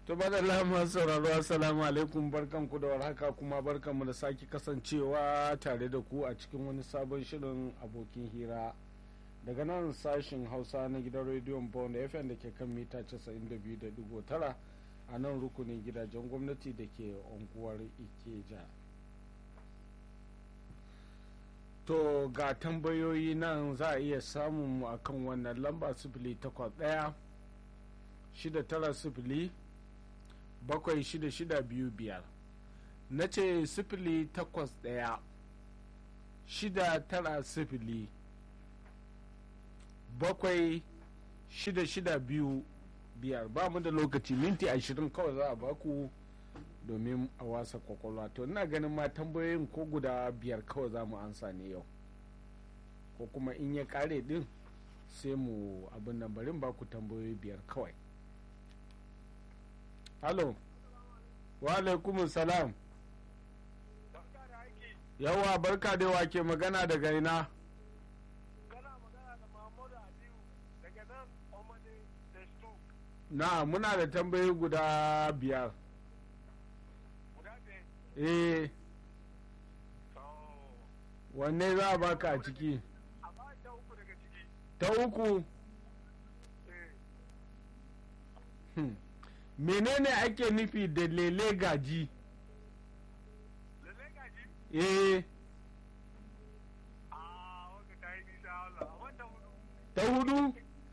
To bada lamar sauraro assalamu alaikum barkanku da warhaka kuma barkanmu da sake kasancewa tare da ku a cikin wani sabon shirin abokin hira daga nan sashin hausa na gidan rediyon bond fm da ke kan mita 92.9 a nan rukunin gidajen gwamnati da ke unguwar ikeja to ga tambayoyi nan za a iya samun mu akan wannan lamba sifili takwas ɗaya shida tara sifili bakwai shida shida biyu biyar na ce sifili takwas ɗaya shida tara sifili bakwai shida shida biyu biyar ba mu da lokaci minti ashirin kawai za a baku domin a wasa kwakwalwa to ina ganin ma tambayoyin ko guda biyar kawai za mu ansa ne yau ko kuma in ya kare din sai mu abin nan barin baku tambayoyi biyar kawai halo wa alaikumun salam yawa barka da wake magana daga ina na muna da tambayi guda biyar eh wanne za a baka a ciki ta uku hmm. menene ake nufi da lele gaji eh ta hudu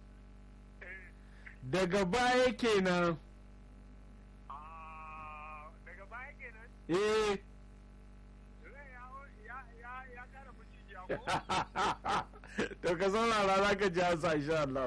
daga baya kenan daga baya kenan eh to ka saurara za ka ji hasa insha Allah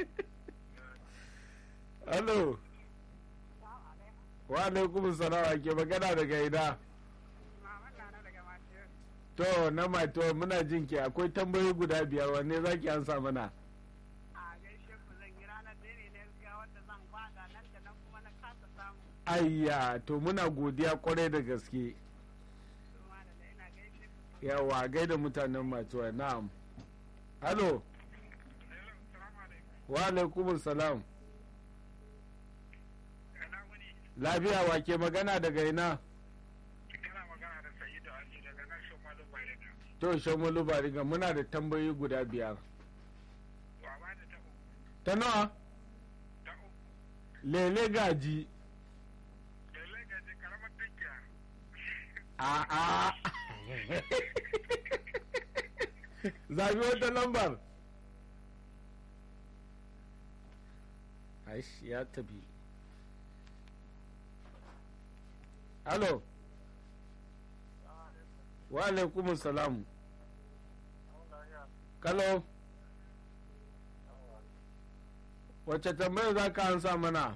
Hello wa alaikum salam ke magana daga ina to na mato muna jin ki akwai tambayoyi guda biyar wanne za ki ansa mana ayya to muna godiya kwarai da gaske yawa gaida mutanen matuwa na'am halo wa alaikum salam lafiya wa ke magana daga ina to shamalu bariga muna da tambayoyi guda biyar ta nawa lele gaji a a zabi wata lambar aish ya tabi Halo. Wa alaikum salam. Kalo. Wace tambaya za ka ansa mana?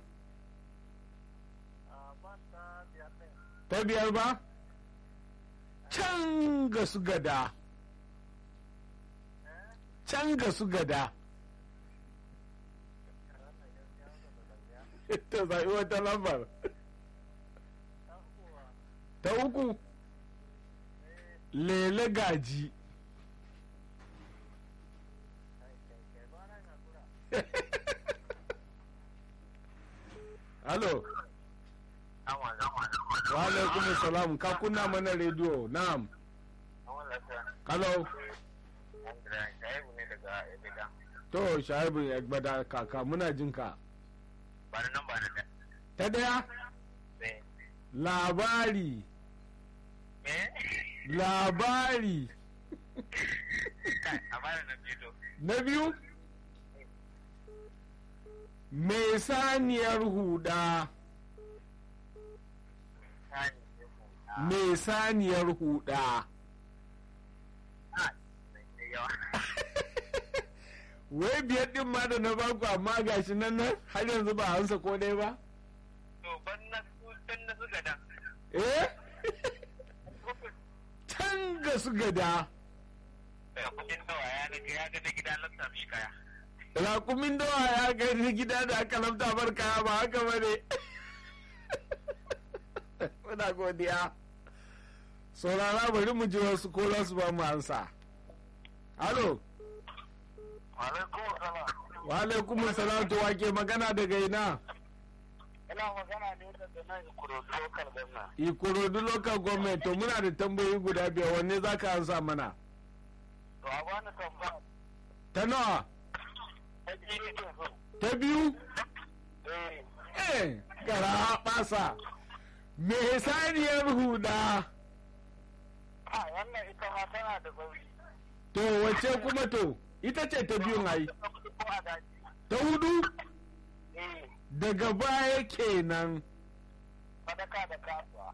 Ta biyar ba? Can ga su gada. Can ga su gada. Ta zaɓi wata lambar. ta uku lele gaji halo wa alaikum salam ka kunna mana rediyo na'am halo to shaibu ya gbada kaka muna jinka ta daya labari labari na biyu mai saniyar huda mai saniyar huda wai biyar din ma da na baku amma gashi nan nan har yanzu ba hansa ko dai ba eh can ga su gada raƙumin dawa ya ga na gida da aka lamta bar kaya ba haka ba ne muna godiya saurara bari mu ji wasu ko za su ba mu ansa halo wa alaikum salam to wake magana daga ina Ina magana ne da nan Ikorodu local government. ikorodu local government to muna da tambayoyi guda biyar wanne za ka ansa mana To a bani tambaya. ta nawa Ta biyu ke so. ta biyu Eh. eh gara basa me saniyar huda Ha wannan ita ma tana da sauri. to wace kuma to ita ce ta biyun ai Ko a daji. ta hudu Eh. daga baya kenan Sadaka da kasuwa.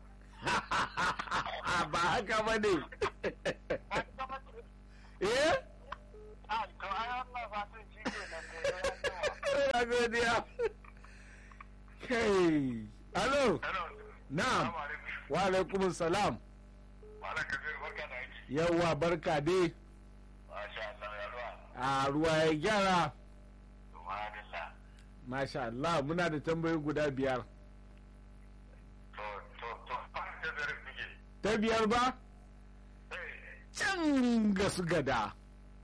ba haka ba ne An gama ce. eh Ah, to ai wannan fatan shi ke nan ne. ya yawa. ya godiya kai alo Hello. na'am Assalamu alaikum. wa alaikum salam Malam Kabir barka da aiki. yawwa barka dai Masha Allah ya ruwa. a ruwa ya gyara Subhanallah. masha Allah muna da tambayoyi guda biyar To to to ba ta da rike. ta biyar ba Eh. can ga su gada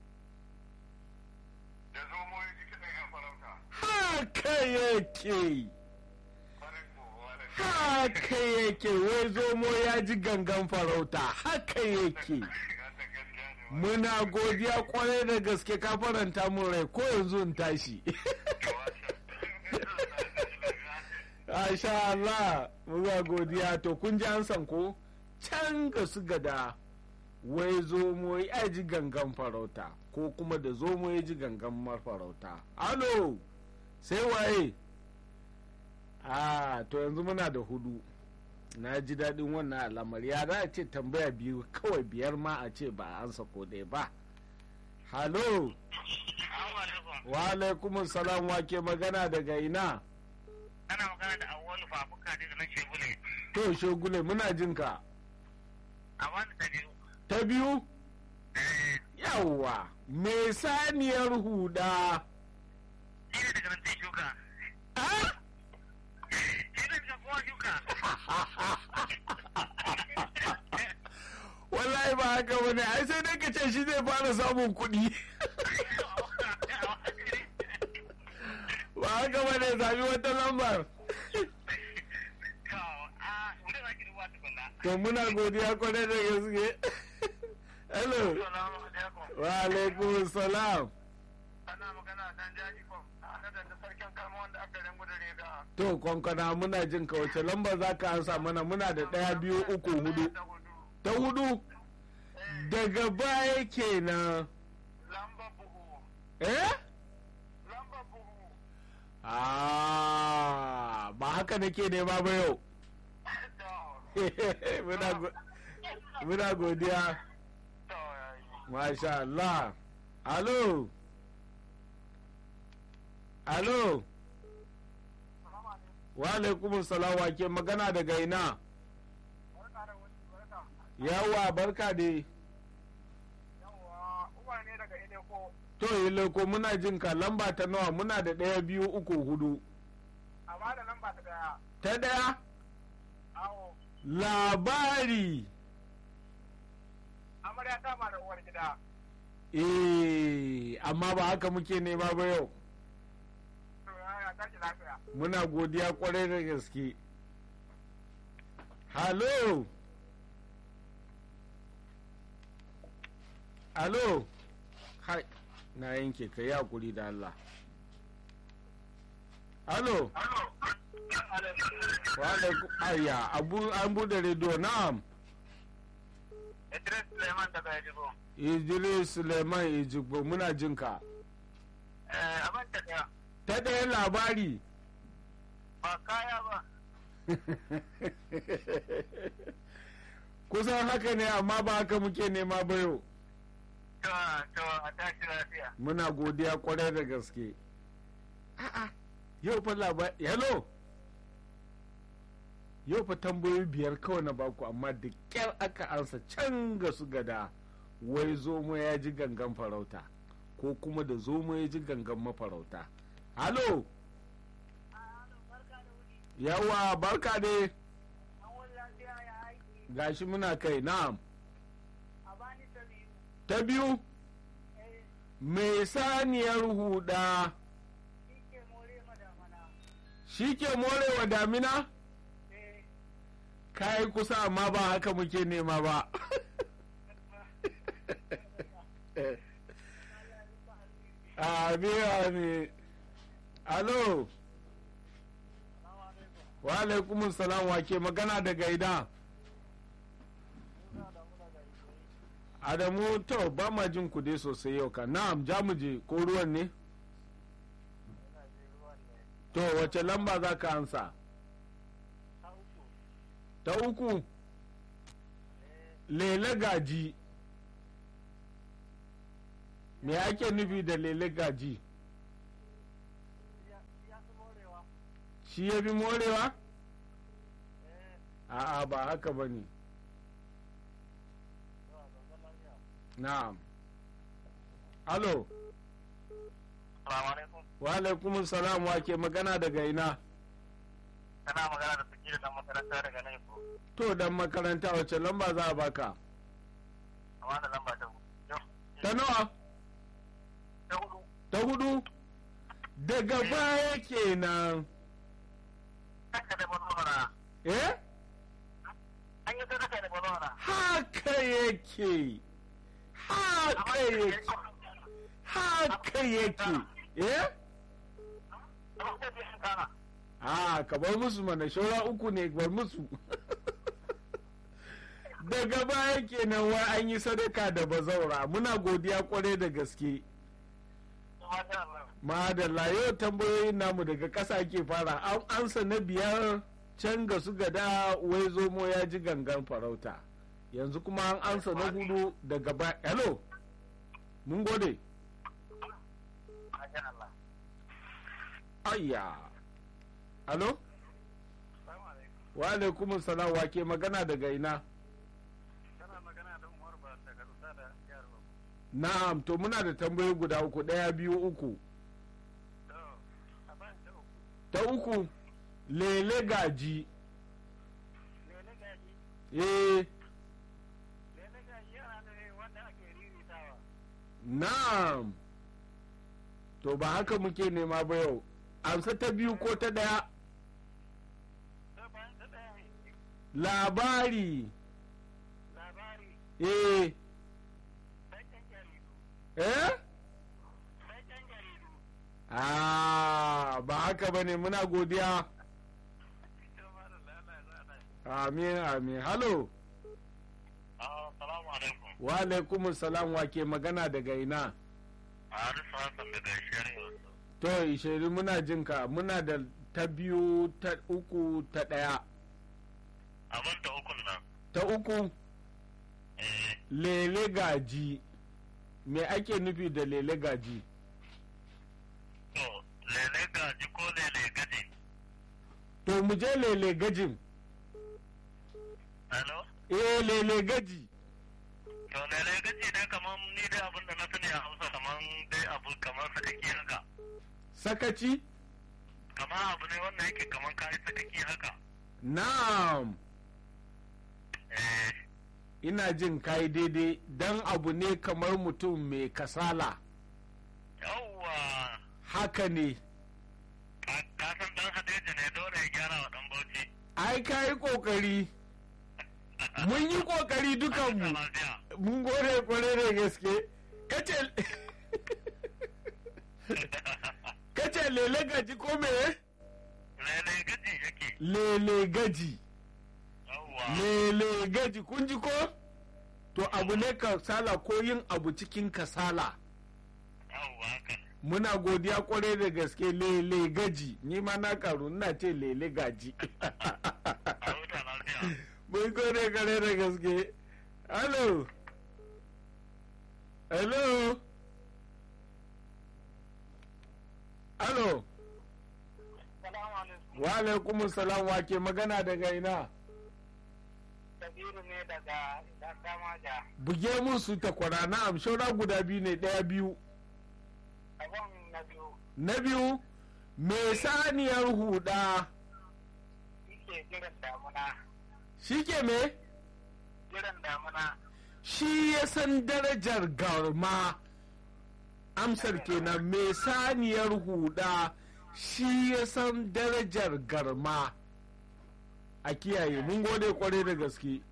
Da zo mu yi cikin yan farauta. haka yake Kwarin ko wala. haka yake wai zomo ya ji gangan farauta haka yake muna godiya kwarai da gaske ka faranta mun rai ko yanzu in tashi Asha Allah muna godiya to kun ji an san ko can ga su gada wai zomo ya ji gangan farauta ko kuma da zomo ya ji gangan mafarauta alo sai waye a to yanzu muna da hudu na ji daɗin wannan al'amari ya za a ce tambaya biyu kawai biyar ma a ce ba a ansa ko ɗaya ba halo wa alaikumun salam wa ke magana daga ina Ana magana da awwalu fafuka daga nan shegule. to shogule muna jin ka A wani ta biyu. ta biyu yawwa me saniyar huda Shi ne daga nan sai shuka. Ah? Shi ne daga kowa shuka. wallahi ba haka bane ai sai dai ka ce shi zai fara samun kuɗi ba haka bane zabi wata lambar to muna godiya kwarai da gaske hello wa alaikum salam Ana magana dan jaji ko ana da sarkin kalma wanda aka ringu da riga. to kwankwana muna jin ka wace lambar za ka ansa mana muna da ɗaya biyu uku hudu Ta hudu. ta hudu daga baya kenan Lamba buhu. eh Lamba buhu. ah ba haka nake nema ba yau To. muna go- muna godiya To yayi. masha Allah alo alo wa alaikum salam wa ke magana daga ina Barka da wani barka. yawa barka dai Yawwa, Umar ne daga Ileko. to yi ko muna jin ka lamba ta nawa muna da ɗaya biyu uku hudu A ba da lamba ta daya. ta ɗaya Awo. labari Amarya ta ma da uwar gida. eh amma ba haka muke nema ba yau To ya tashi lafiya. muna godiya kwarai da gaske halo halo hai na yanke ka yi hakuri da Allah halo wa alaikum ayya abu an bude rediyo na'am Idris Suleiman daga Yajibo. idris suleiman ejigbo muna jinka Eh, abin ta daya. ta ɗaya labari Ba kaya ba. kusan haka ne amma ba haka muke nema ba yau To, to, a tashi lafiya. muna godiya kwarai da gaske a'a yau fa labari hello yau fa tambayoyi biyar kawai na baku amma da kyar aka ansa can ga su gada wai zomo ya ji gangan farauta ko kuma da zomo ya ji gangan mafarauta halo yawa barka dai gashi muna kai na'am ta biyu mai saniyar huda shi ke morewa damina eh kayi kusa amma ba haka muke nema ba amin amin alo wa alaikumun salam wa ke magana daga ida adamu to ba ma jin ku dai sosai yau ka na'am ja mu je ko ruwan ne to wace lamba za ka ansa ta uku lele gaji me ake nufi da lele gaji shi ya fi morewa a'a ba haka ba ne na'am alo Salamu alaikum. wa alaikumun salam wa ke magana daga ina Kana magana da suke da makaranta daga nan ko. to dan makaranta wace lamba za a baka Amma da lamba ta yau. ta nawa Ta hudu. ta hudu daga baya kenan Haka da balora. eh An yi sadaka da balora. haka yake haka yake haka yake eh a ka bar musu mana shaura uku ne bar musu daga baya kenan wai an yi sadaka da bazaura muna godiya kwarai da gaske madalla yau tambayoyin namu daga ƙasa ke fara an ansa na biyar can ga su gada wai zomo ya ji gangan farauta yanzu kuma an ansa na hudu daga baya hello mun gode ayya alo wa alaikumus salam wa ke magana daga ina Kana magana da Umar ba daga Rusa da Jihar Bauchi. na'am to muna da tambayoyi guda uku ɗaya biyu uku To, a ban ta uku. ta uku lele gaji Lele gaji. eh Lele gaji yana da wanda ake riritawa. na'am to ba haka muke nema ba yau amsa ta biyu ko ta ɗaya To, bayan ta ɗaya ne. labari Labari. eh Sai ɗan jaridu. eh Sai ɗan jaridu. ah ba haka ba ne muna godiya To, ma da lalata za a amin amin halo Assalamu alaikum. wa alaikumus salam wa ke magana daga ina Harisu Hassan daga Shari'a. to ishiri muna jinka muna da ta biyu ta uku ta ɗaya Abin ta ukun nan. ta uku Eh, lele gaji me ake nufi da lele gaji to, lele gaji ko lele gaji. to mu je lele gajin Hello? eh lele gaji To, lele gaji dai kamar ni dai abin da na sani a Hausa kamar dai abu kamar sakaki haka. sakaci Kamar abu ne wanda yake kamar kayi sakaki haka. na'am Eh, ina jin kai daidai dan abu ne kamar mutum mai kasala yawwa. haka ne Ka ka san dan Hadeja ne dole ya gyara wa dan Bauchi. ai ka yi kokari mun yi kokari dukanmu Lafiya. mun gode kwarai da gaske kace kace lele gaji ko me Lele gaji yake. lele gaji Yawwa. lele gaji kun ji ko to abu ne kasala ko yin abu cikin kasala Yawwa haka. muna godiya kwarai da gaske lele gaji ni ma na karu ina ce lele gaji A huta lafiya. mun gode kwarai da gaske hello hello hello Salamu alaikum. wa alaikumus salam wa ke magana daga ina Kabiru ne daga Damaja. buge musu takwara na amshora guda biyu ne ɗaya biyu Abin na biyu. na biyu mai saniyar huda Yake jiran damuna. shi ke me Jiran damuna. shi ya san darajar garma amsar kenan mai saniyar huda shi ya san darajar garma a kiyaye mun gode kwarai da gaske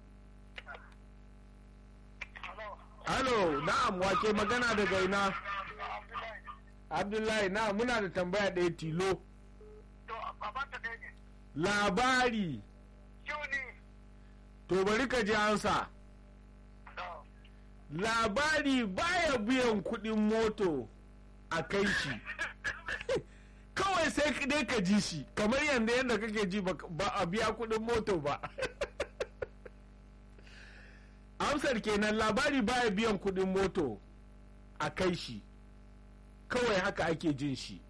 halo na'am wake magana daga ina abdullahi na muna da tambaya ɗaya tilo labari to bari ka ji ansa labari baya biyan kuɗin moto a kai shi kawai sai dai ka ji shi kamar yadda yadda kake ji ba a biya kuɗin moto ba amsar kenan labari baya biyan kuɗin moto a kai shi kawai haka ake jin shi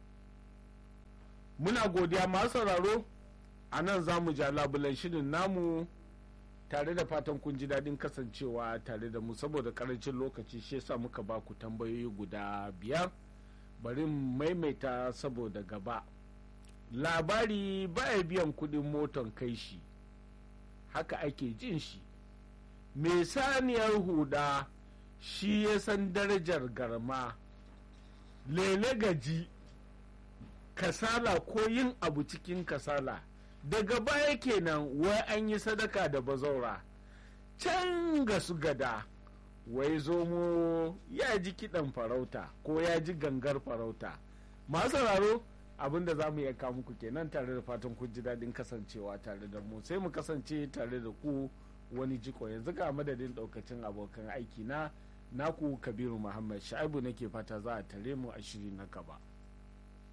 muna godiya masu sauraro a nan za mu ja labulan shirin namu tare da fatan kun ji daɗin kasancewa tare da mu saboda karancin lokaci shi yasa muka ba ku tambayoyi guda biyar bari maimaita saboda gaba labari baya biyan kuɗin moton kai shi haka ake jin shi mai saniyar huda shi ya san darajar garma lele gaji kasala ko yin abu cikin kasala daga baya kenan wai an yi sadaka da bazaura can ga su gada wai zomo ya ji kiɗan farauta ko ya ji gangar farauta masu sauraro abinda za mu iya kawo muku kenan tare da fatan kun ji daɗin kasancewa tare da mu sai mu kasance tare da ku wani jiko yanzu ga madadin ɗaukacin abokan aiki na naku kabiru muhammad sha'ibu nake fata za a tare mu a shiri na gaba